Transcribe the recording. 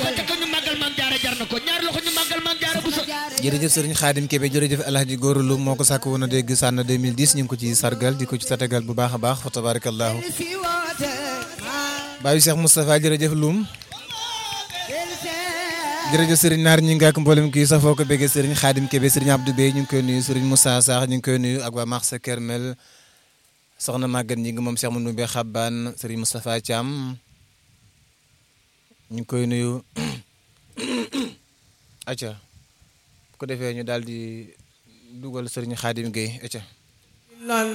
loxo ca kaw ñu màggal maam jaara jar na ko ñaari loxo ñu màggal maam jaara bu sa jërëjëf sëriñ Xaadim Kébé jërëjëf El Hadj Gora Loum moo ko sàkk woon a dégg sànn 2010 ñu ngi ko ci sargal di ko ci tatagal bu baax a baax fa tabarakallahu baayu Cheikh Moustapha jërëjëf Loum jërëjëf sëriñ Naar ñi nga ak mboolem kii safoo ko béggee sëriñ Xaadim Kébé sëriñ Abdou Bey ñu ngi koy nuyu sëriñ Moussa Sakh ñu ngi koy nuyu ak waa Marsa Kermel soxna Maguette ñi ngi moom Cheikh Mounou Bey Xabbaan sëriñ Moustapha Thiam ñu ngi koy nuyu acca bu ko defee ñu daal di dugal sëriñ Xaadim Gueye acca